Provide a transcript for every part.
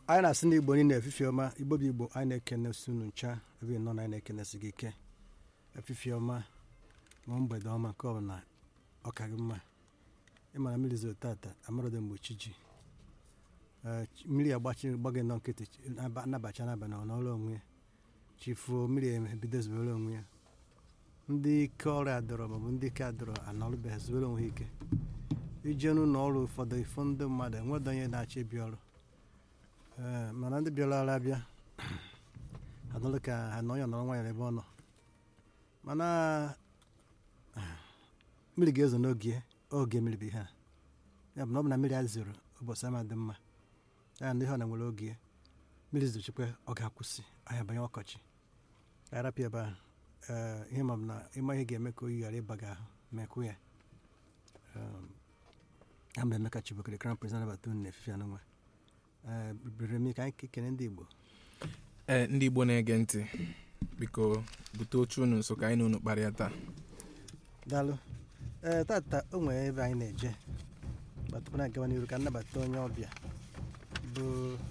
anyị na-asị na igbo niile efifie ọma igbo bụ igbo anyị na-ekene si unu ncha ebe nọ na anyị na-ekenesi gị ike efifie ọma ma mgbede ọma nke ọbụla ọ ka gị mma ịmara mmiri zoro tata amarọdo mgbe chi ji Ee, chi- mmiri agbachi gbagị nọ nkịtị chi- naba- nabacha n'abalị ọ n'ọrụ onwe ya chifuo mmiri ebido zubere onwe ya ndị ike ọrụ adọrọ maọbụ ndị ike adọrọ anọrụbeghị zubere onwe ha ike ije n'ụlọ ọrụ ụfọdụ ifo ndị mmadụ enwedo onye na-achọ ịbịa ọrụ Ee, mana ndị bịara ọrụ abịa adọrọ ka ha nọ ya nọrọ nwanyere ebe ọ nọ mana mmiri ga-ezo n'oge oge mmiri bụ ihe a ya bụ na ọ bụ na mmiri a zoro ụbọchị ama dị mma ya ndị ha na nwere oge mmiri zochikwa ọ ga-akwụsị ahịa banye ọkọchị arapịa ebe ahụ ee ihe ma ọ bụ na ịma ihe ga-eme ka oyi ghara ịba gị ahụ mekwu ya Um, ya mgbe emeka chibokere crown prince anabata unu na-efife anụnwa ee bere m ka anyị kene ndị igbo ee ndị igbo na-ege ntị biko bute oche unu nso ka anyị na unu kparịa taa daalụ ee tata o nwere ebe anyị na-eje ma tupu na-agawa n'iru ka nnabata onye ọbịa bụ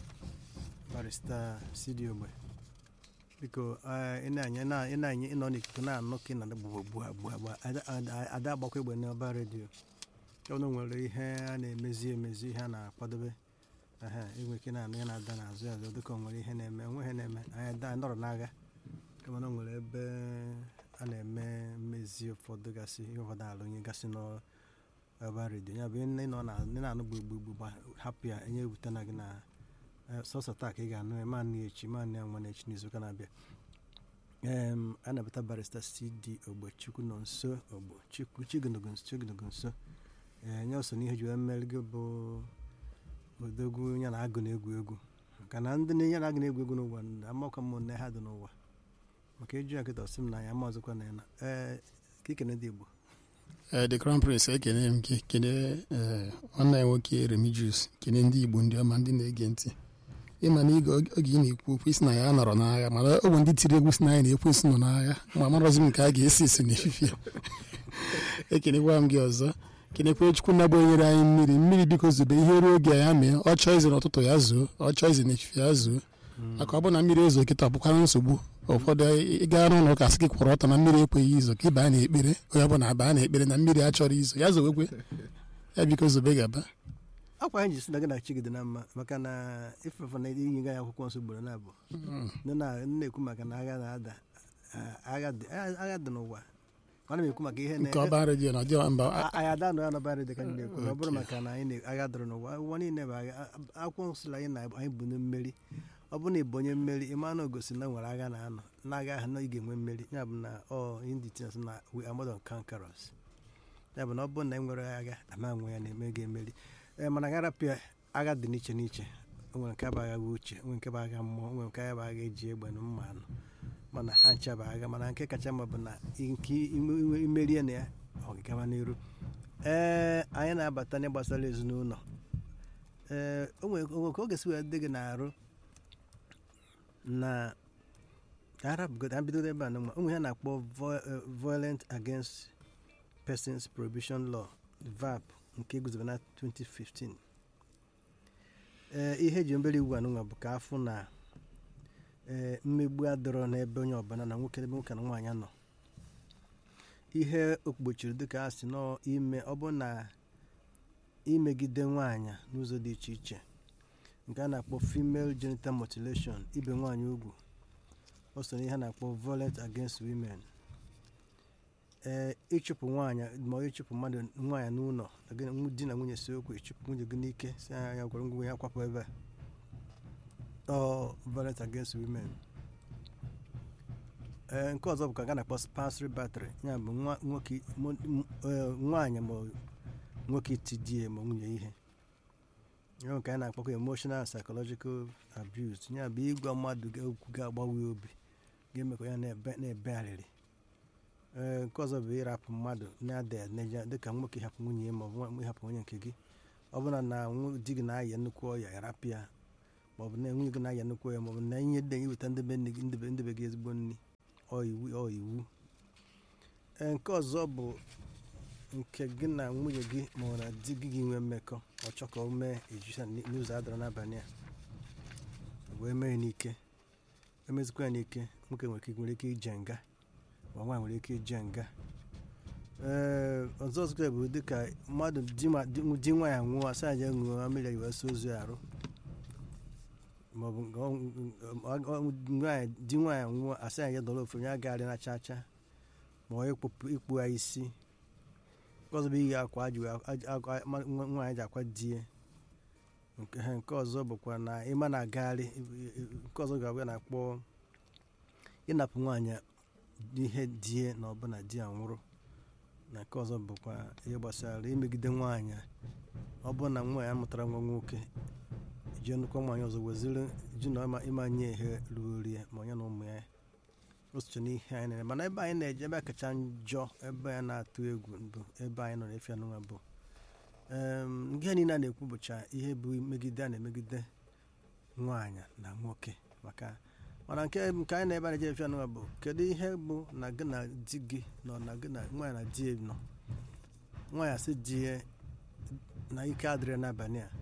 barista sidi ogbe biko ee, ị na-anya na- ị na-anya ịnọ n'ikuku na-anụ ka ị na gbugbo gbua gbua gbua ada ada- ada agbakwa egbe n'ọba redio ọnụ nwere ihe a na-emezi emezi ihe a na-akwadobe ehe inwe ike na-anụ ya na-ada n'azụ ya azụ dịka o nwere ihe na-eme onwe ihe na-eme anyị ada- anyị nọrọ n'agha kama na o nwere ebe a na-eme mmezi ụfọdụ gasị ihe ụfọdụ alụnye gasị n'ọba redio ya bụ ị nọ na ị na-anụ gbugbugbu gba hapụ ya enye ewute na gị na eh, sọsọ taa ka ị ga-anụ ya ma nụ ya echi ma nụ ya nwa na echi n'izuụka na-abịa em a na-abata barista cd ogbe chukwu nọ nso ogbo chukwu chignogo nso chignogo nso ee nye so n'ihe ji wee mmeri gị bụ odogwu ya na agụ na-egwu egwu maka na ndị na-enye na agụ na-egwu egwu n'ụwa amakwa m nne ha dị n'ụwa maka ịjụ ya kịta ọsị m na ya ma ọzọkwa na ya na ee ka ikene ndị igbo ee the crown prince ekene m gị kene ee nwanne ya nwoke remigius kene ndị igbo ndị ọma ndị na-ege ntị ịma na ige oge ị na-ekwu okwu isi na ya nọrọ n'agha mana ọ bụ ndị tiri egwu si na anyị na-ekwu isi nọ n'agha ma marọzi m nke a ga-esi isi n'efifie ekenekwa m gị ọzọ kenekwa chukwu na bụ nyere anyị mmiri mmiri biko zobe ihe ruo oge ya mee ọ chọọ izi n'ụtụtụ ya zuo ọ chọọ izi n'efifie ya zuo maka ọ bụ na mmiri ezo kịta ọ bụkwara nsogbu ụfọdụ ịga n'ụlọ ụka sị gị kwụrụ ọtọ na mmiri ekweghị izo ka ịbaa na-ekpere onye ọ bụla abaa na-ekpere na mmiri achọrọ izo ya zowekwe ya biko zobe gaba akwa anyị ji si na gị na chi gị dị na mma maka na ifefe na inye gị akwụkwọ nsọ ugboro na-abụ ndị na- ndị na-ekwu maka na agha na-ada ah, agha dị agha- agha dị n'ụwa mana m ekwu maka ihe na nke ọba redio na ọdịọ mba A- anyị ada nọ ya n'ọbara dị ka anyị na-ekwu na ọ bụrụ maka na anyị na- agha dọrọ n'ụwa ụwa niile bụ agha A- akwụkwọ nsọ sịrị anyị na anyị bụ na mmeri ọ bụrụ na ị bụ onye mmeri ịma na ogosi na nwere agha na-anọ na-agha ahụ na ị ga-enwe mmeri ya bụ na ọ ndị tinyes na we are more than conquerors ya bụ na ọ bụrụ na e nwere agha ama nwe ya na-eme ga-emeri ee mana agha rapịa agha dị n'iche n'iche o nwere nke bụ agha bụ uche o nwere nke bụ agha mmụọ o nwere nke bụ agha eji egbe na mma anụ mana ha ncha bụ agha mana nke kacha mma bụ na nke ime- ime- imerie na ya ọ ga-agaba n'iru ee anyị na-abata n'ihe gbasara ezinụlọ ee o nwere o nwere ka ọ ga-esi wee dị gị n'arụ na arabgood abidodo ebe a na ụmụ ihe a na-akpọ vo- eh, violent against persons prohibition law vap nke guzobe na 2015 ee ihe eji mbere iwu anụnwa bụ ka afụ na ee mmegbu adọrọ n'ebe onye ọbụla na nwoke ebe nwoke na nwaanyị nọ ihe okpuchiri dịka a sị nọ ime ọ bụ na imegide nwaanyị n'ụzọ dị iche iche nke a na-akpọ female genital mutilation ibe nwaanyị ugwu o so n'ihe a na-akpọ violent against women ee ịchụpụ nwaanyị ma ọ ịchụpụ mmadụ nwaanyị n'ụlọ na gị na di na nwunye si okwu ịchụpụ nwunye gị n'ike si anya ya gwara ngwa ya kwapụ ebe a ọ violent against women ee nke ọzọ bụ ka a na-akpọ spansry battery ya bụ nwa nwoke mo- m- eh, nwaanyị ma ọ nwoke iti di ya ma nwunye ihe ya bụ nke a na-akpọkwa emotional and psychological abuse ya bụ ịgwa mmadụ ga- okwu ga-agbawe obi ga-emekwa ya na-ebe na-ebegharịrị ee nke ọzọ bụ ịrapụ mmadụ na-ada eneja dịka nwoke ịhapụ nwunye ya ma ọ bụ nwa- ịhapụ nwunye nke gị ọ bụla na nwu- di gị na-aya nnukwu ọya ịrapụ ya ma ọ bụ na nwunye gị na-aya nnukwu ọya ma ọ bụ na ihe dị iweta ndebe nne gị ndebe ndebe gị ezigbo nri ọ iwu ọ iwu ee nke ọzọ bụ nke gị na nwunye gị ma ọ na di gị gị nwee mmekọ ọ chọ ka o mee ejisa n'ụzọ adọrọ n'abalị a wee mee ya n'ike emezikwa ya n'ike nwoke nwere ike nwere ike ije nga ma nwaanyị nwere ike ije nga ee ọzọ ọzọ bụ dịka mmadụ di ma- di di nwa ya nwụọ asa ya ṅụọ mmiri ya wee so ozu ya arụ maọbụ nke ọ- ọ- ọ- nwaanyị di nwaanyị nwụọ asa ya dọrọ ofe onye agagharị na cha cha ma ọ ịkpụpụ ịkpụ ya isi nke ọzọ bụ iyi akwa ji wee- aj- akwa- ma- nwa- nwaanyị ji akwa die nke ha nke ọzọ bụkwa na ịma na-agagharị nke ọzọ ga-abụ ya na-akpọ ịnapụ nwaanyị ihe die na ọbụna di ya nwụrụ na nke ọzọ bụkwa ihe gbasara imegide nwaanyị ọ bụrụ na nwaanyị amụtara nwa nwoke jee nnukwu nwaanyị ọzọ weziri ji na ịma- ịmanye ihe ruru rie ma onye na ụmụ ya o socha n'ihe anyị na-eme mana ebe anyị na-eje ebe a kacha njọ ebe anyị na-atụ egwu bụ ebe anyị nọ n'efe anụnwa bụ em, ihe niile a na-ekwu bụcha ihe bụ megide a na-emegide nwaanyị na nwoke maka mana nke nke anyị na-ebe a na-eje efe anụnwa bụ kedu ihe bụ na gị na di gị nọ na gị na nwaanyị na di ya nọ nwaanyị asị di ya na ike adịrị n'abalị a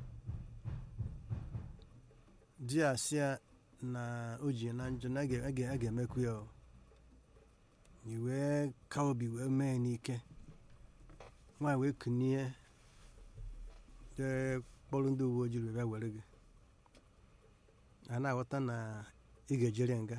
di ya asị ya na o ji na njọ na a ga- a ga- a ga-emekwu ya o i wee ka obi wee mee n'ike nwaanyị wee kunie jee kpọrọ ndị uwe ojii wee bịa were gị a na-aghọta na ị ga-ejere nga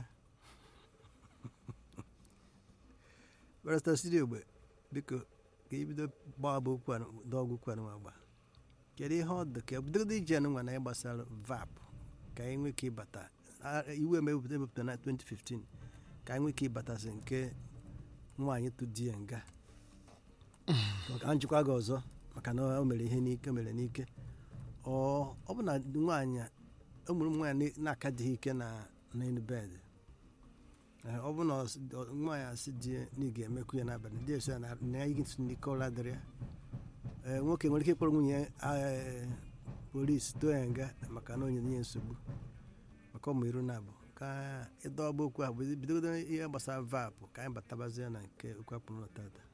barista siri ogbe biko ka ibido gbaa bụ okwu dọgwụ okwu anụnwa gba kedu ihe ọ dị ka ebidogodo ije anụnwa na ịgbasara vap ka anyị nwee ike ịbata a- iwu emepụta emepụta na 2015 ka anyị nwee ike ịbatasị nke nwaanyị tụ di ya nga ka njikwa gị ọzọ maka na o mere ihe n'ike o mere n'ike ọ ọ bụ na nwaanyị a- o mụrụ ụmụ nwaanyị na- na-akadịghị ike na n'elu bed Ee, ọ bụ na ọ sị- ọ- nwaanyị asị di ya na ị ga-emekwu ya n'abalị di ya sị ya na na ya igi ntị n'ike ụra dịrị ya Ee, nwoke nwere ike ịkpọrọ nwunye ya ee, polisi too ya nga maka na o nyere ya nsogbu maka ụmụ iru na abụ ka ịdọba okwu ahụ bidogodo ihe gbasara vap ka anyị batabazie na nke okwu akpụrụ na tata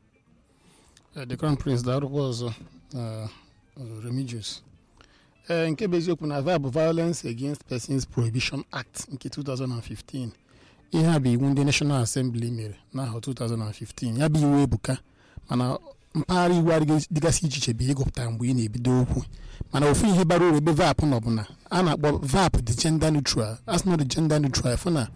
Eh, the crown prince darụkwa ọzọ uh, uh, remigius ee nke bụ eziokwu na va bụ violence against persons prohibition act nke 2015 ihe a bụ iwu ndị national assembly mere n'ahọ 2015 ya bụ iwu ebuka mana mpaghara iwu adịghị- dịgasị iche iche bụ ịgụpụta mgbe ị na-ebido okwu mana ofu ihe bara uru ebe vap nọ bụ na a na-akpọ vap dị gender neutral as not gender neutral fụ na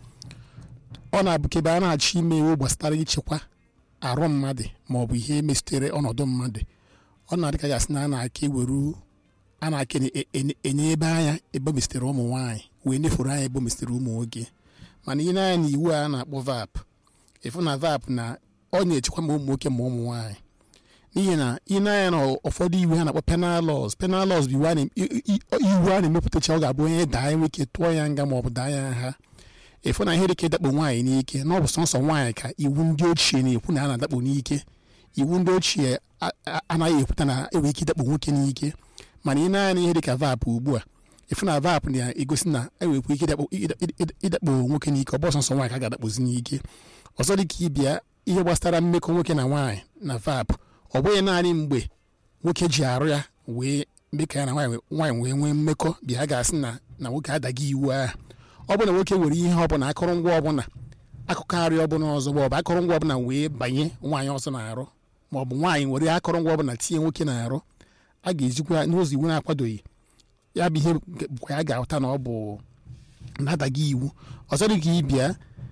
ọ na-abụkebe a na-achọ ime iwu gbasara ichekwa arụ mmadụ ma ọ bụ ihe mesitere ọnọdụ mmadụ ọ na-adị ka ya sị na a na-aka eweru a na-aka enye- enye enye ebe anya ebe o mesitere ụmụ nwaanyị wee nefuru anya ebe o mesitere ụmụ nwoke mana ihe n'anya na iwu a na-akpọ vap ịfụ na vap na ọ na-echekwa ma ụmụ nwoke ma ụmụ nwaanyị n'ihi na ihe n'anya na ụfọdụ iwu ha na-akpọ penal laws penal laws bụ iwu a na- i- i- iwu a na-emepụtacha ọ ga-abụ onye daa ya nwoke tụọ ya nga ma ọ bụ daa ya nha ịfụ na ihe dị ka ịdakpo nwaanyị n'ike na ọ bụ sọnsọ nwaanyị ka iwu ndị ochie na-ekwu na a na-adakpo n'ike iwu ndị ochie a- a- anaghị ekwuta na enwere ike ịdakpo nwoke n'ike mana ị na-anya na ihe dịka vap ugbu a ịfụ na vap na-egosi na enwekwa ike ịdakpo ịda- ịda- ịdakpo nwoke n'ike ọ bụ sọnsọ nwaanyị ka a ga-adakpozi n'ike ọzọ dịka ịbịa ihe gbasara mmekọ nwoke na nwaanyị na vap ọ bụghị naanị mgbe nwoke ji arụ ya wee mee ka ya na nwaanyị nwaanyị wee nwee mmekọ bịa ga-asị na na nwoke adaghị iwu ahụ ọ bụ na nwoke nwere ihe ọbụla akụrụngwa ọbụla akụkọ arị ọbụla ọzọ ma ọ bụ akụrụngwa ọbụla wee banye nwaanyị ọzọ na-arụ ma ọ bụ nwaanyị were akụrụngwa ọbụla tinye nwoke na-arụ a ga-ejikwa ya n'ụzọ iwu na-akwadoghị ya bụ ihe nke- bụkwa ya ga-ahụta na ọ bụ na-adaghị iwu ọzọ dị ka ịbịa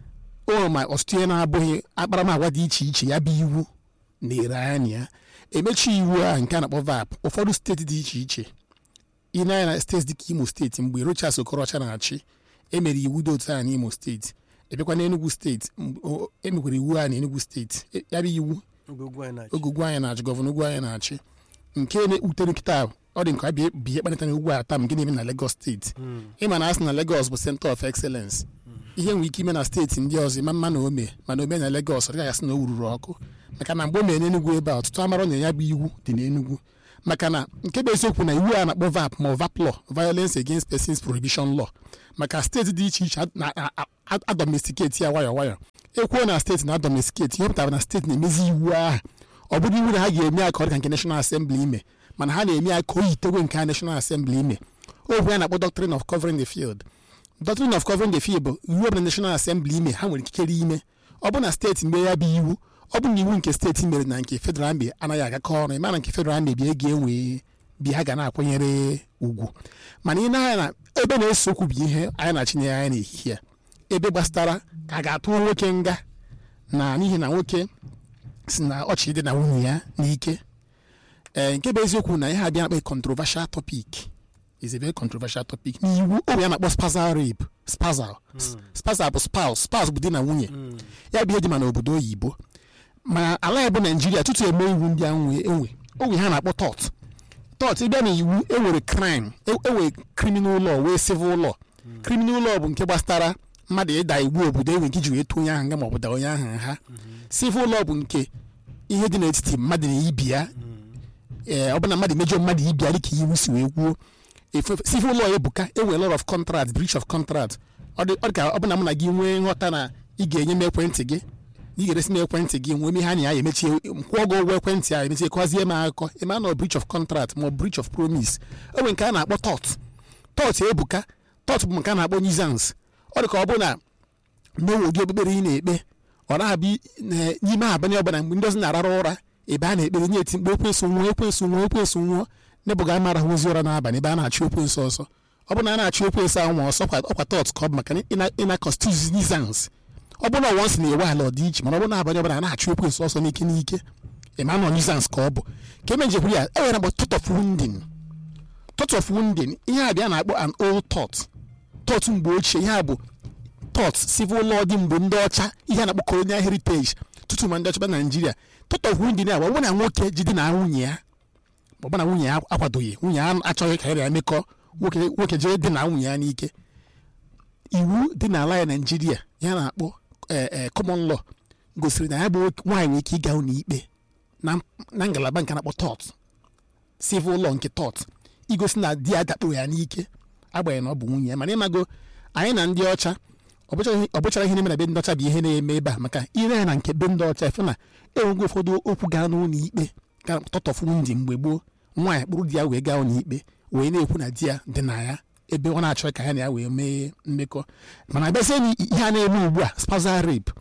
o ma ọtụtụ ihe na-abụghị akparamagwa dị iche iche ya bụ iwu na-ere anya ya emechi iwu a nke a na-akpọ vap ụfọdụ steeti dị iche iche ị na-anya na steeti dịka imo steeti mgbe Rochas Okorocha na-achị emere iwu dị otu a n'imo steeti ebịakwa n'Enugu steeti mgbe o- emekwara iwu a n'Enugu steeti E- ya bụ iwu oge ugwu anyị na-achị oge ugwu anyị na-achị gọvanọ ugwu anyị na-achị nke na-ewutere nkịta ọ dị nke a bie bie kpanịta na ugwu ata nke na-eme na Lagos steeti Mm. ịma na asị na Lagos bụ center of excellence ihe nwere ike ime na steeti ndị ọzọ ịma mma na ome mana ome na Lagos ọ dịghị asị na o wururu ọkụ maka na mgbe o mere n'Enugu ebe a ọtụtụ amara na ya bụ iwu dị n'Enugu maka na nke bụ eziokwu na iwu a na-akpọ vap ma ọ vap law violence against persons prohibition law maka steeti dị iche iche na-adomestiketi ya nwayọọ nwayọọ ekwuo na steeti na-adomestiketi ihe pụtara na steeti na-emezi iwu ahụ ọ bụrụ iwu na ha ga-eme ya ka ọ dị ka nke National Assembly ime mana ha na-eme ya ka o yitegwe nke a National Assembly ime okwu ya na-akpọ doctrine of covering the field doctrine of covering the fee bụ iwu ọbụla national assembly ime ha nwere ikikere ime ọ bụ na steeti mgbe ya bụ iwu ọ bụ na iwu nke steeti mere na nke federal mbe anaghị agakọ ọnụ ịma na nke federal mbe bịa ga-enwe bi ha ga na-akwanyere ugwu mana ị na-anya na ebe na-ese okwu bụ ihe anyị na-achinye anya n'ehihie a. ebe gbasara ka a ga-atụ nwoke nga na n'ihi na nwoke si na ọchị dị na nwunye ya n'ike ee nke bụ eziokwu na ihe abịa na-akpa controversial topic is a very controversial topic n'iwu oge ya na-akpọ spazal rape spazal spazal bụ spouse spouse bụ di na nwunye ya bụ ihe dị ma n'obodo oyibo ma ala ya bụ naijiria tutu eme iwu ndị a nwe enwe onwe ha na-akpọ tọt tọt ịbịa na iwu enwere crime e- enwere criminal law wee civil law criminal law bụ nke gbasara mmadụ ịda iwu obodo enwe nke iji wee tụọ onye ahụ nga ma ọ bụ da onye ahụ ha civil law bụ nke ihe dị n'etiti mmadụ na ibi ya ee ọ bụ na mmadụ mejọ mmadụ ibi ya dịka iwu si wee kwuo Efe- civil law ebuka enwere lot of contract breach of contract ọ dị ọ dị ka ọ bụ na mụ na gị nwee nghọta na ị ga-enye m ekwentị gị ị ga-eresi m ekwentị gị nwee m ihe anyị ya emechie kwụọ gị ụgwọ ekwentị a emechie kọzie m akụkọ eme na breach of contract ma ọ breach of promise o nwere nke a na-akpọ tọt tọt ebuka tọt bụ nke a na-akpọ nuisance ọ dị ka ọ bụ na n'owe ụdị okpukpere ị na-ekpe ọ na-abịa na- n'ime abalị ọbụla mgbe ndị ọzọ na-arara ụra ebe a na-ekpere nye eti mkpe ekwensu nwụọ ekwensu nwụọ ekwensu nwụọ nebụga amara ozi ụra n'abalị ebe a na-achụ ekwensu ọsọ ọ bụ na a na-achụ ekwensu anwụ ọsọ kwa- ọkwa tọt ka ọ bụ maka ịna- ịna constitution nuisance ọ bụ na ọnwa nsị na-ewe ala ọ dị iche mana ọ bụ na abalị ọbụla a na-achụ ekwensu ọsọ n'ike n'ike ịma nọ nuisance ka ọ bụ ka emejekwuru ya e nwere agba tot of wounding tot of wounding ihe a bịa na-akpọ an old thought thought mgbe ochie ihe a bụ thought civil law dị mgbe ndị ọcha ihe a na-akpọ colonial heritage tutu ma ndị ọcha bịa na naijiria thought of wounding a bụ ọ bụ na nwoke jide na nwunye ya ma ọ bụ na nwunye ya akwadoghị nwunye ya achọghị ka ya mekọ nwoke nwoke jere dị na nwunye ya n'ike iwu dị n'ala ya naijiria ya na-akpọ eh, eh, common law gosiri na ya bụ nwoke- nwaanyị nwere ike ịga ụlọ ikpe na na ngalaba nke a na-akpọ tort civil law nke tort igosi na di ya dakporo ya n'ike agbanyeghị na ọ bụ nwunye ya mana ịmago anyị na ndị ọcha ọ bụchara ihe- ọ bụchara ihe na-eme na be ndị ọcha bụ ihe na-eme ebe a maka ire ya na nke be ndị ọcha efe na enwego ụfọdụ okwu gaa n'ụlọ ikpe ga tọtọfụ ndị mgbe gboo nwaanyị kpụrụ di ya wee gaa ụlọ ikpe wee na-ekwu na di ya dị na ya ebe ọ na-achọ ka ya na ya wee mee mmekọ mana abịazie na ihe a na-eme ugbu a spazal rape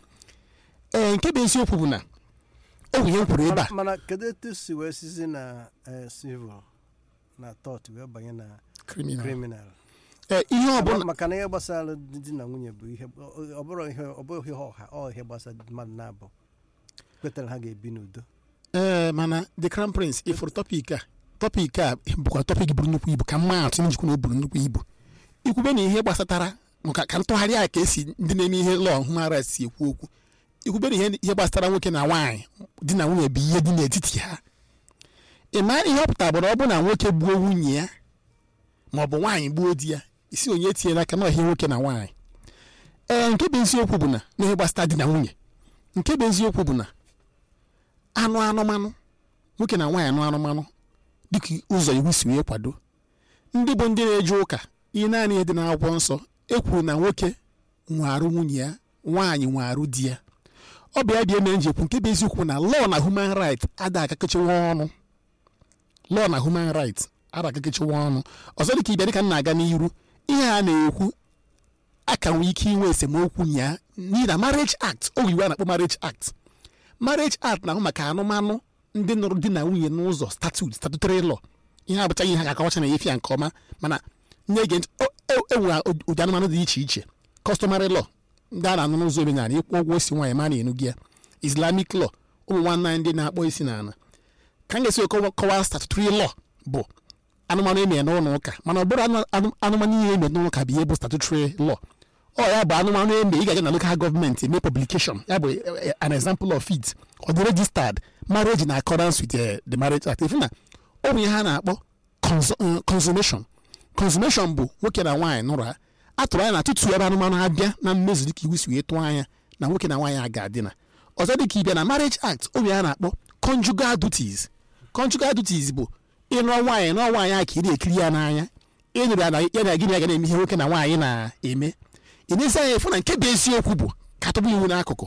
ee nke bụ eziokwu bụ na o nwere ihe m kwuru ebe a Mana- mana kedu etu si wee sizi na eh, civil na tọt wee banye na criminal criminal ee ihe ọ bụla maka na ihe gbasara di na nwunye bụ ihe ọ bụrụ ihe ọ bụghị ihe ọha ọ ihe gbasara mmadụ na-abụ kwetara ha ga-ebi n'udo ee mana the crown prince ifuru tọpik a tọpik a bụkwa tọpik buru nnukwu ibu ka mma atụ njikwa na o buru nnukwu ibu ikwube na ihe gbasatara maka ka ntụgharị a ka esi ndị na-eme ihe lọọ human rights si ekwu okwu ikwube na ihe ihe gbasatara nwoke na nwaanyị di na nwunye bụ ihe dị n'etiti ha ị ma ihe ọ pụtara bụ na ọ bụ na nwoke gbuo nwunye ya ma ọ bụ nwaanyị gbuo di ya isi onye tinyere aka n'ọhịa nwoke na nwaanyị ee nke bụ eziokwu bụ na n'ihe gbasara di na nwunye nke bụ eziokwu bụ na anụ anụmanụ nwoke na nwaanyị anụ anụmanụ dịka ụzọ iwu si wee kwado ndị bụ ndị na-eje ụka ihe naanị ihe dị n'akwụkwọ nsọ ekwuru na nwoke nwe arụ nwunye ya nwaanyị nwe arụ di ya ọ bụ ya bịa mere njekwu nke bụ eziokwu na law na human right ada akakechewa ọnụ law na human right ada akakechewa ọnụ ọzọ dịka ịbịa dịka m na-aga n'iru ihe a na-ekwu a ka nwee ike inwe esemokwu nya n'ihi na marriage act o iwu a na-akpọ marriage act marriage act na-ahụ maka anụmanụ ndị nụrụ di na nwunye n'ụzọ statute statutory law ihe abụchaghị ihe ga-akọwacha na efi ya nke ọma mana na-ege ntị o- o- enwere ụdị anụmanụ dị iche iche customary law ndị a na-anụ n'ụzọ omenala ịkwụ ụgwọ isi nwaanyị ma na-enu gị ya islamic law ụmụ nwanne anyị ndị na-akpọ isi n'ala ka m ga-esi kọwa kọwaa statutory law bụ anụmanụ emere n'ụlọ ụka mana ọ bụrụ anụ- anụ- anụmanụ ihe emere n'ụlọ ụka bụ ihe bụ statutory law ọ ya bụ anụmanụ eme ị ga-aga na local gọọmenti eme publication ya bụ eh, eh, an example of it ọ dị registered marriage in accordance with eh, the marriage act ifu na ọ bụ ihe a na-akpọ consu- eh, consummation consummation bụ nwoke na nwaanyị nụrụ ha atụrụ anya na tutu ebe anụmanụ abịa na mmezu dịka iwu si wee tụọ anya na nwoke na nwaanyị a ga-adịna ọzọ dịka ịbịa na marriage act ọ bụ ihe a na-akpọ conjugal duties conjugal duties bụ ịnụọ nwaanyị nụọ nwaanyị a ka ị na-ekiri ya n'anya ịnụrụ ya na ya na gịnị ya ga na-eme ihe nwoke na nwaanyị na-eme ị na-esi anya efu na nke bụ eziokwu bụ ka tụbụ iwu n'akụkụ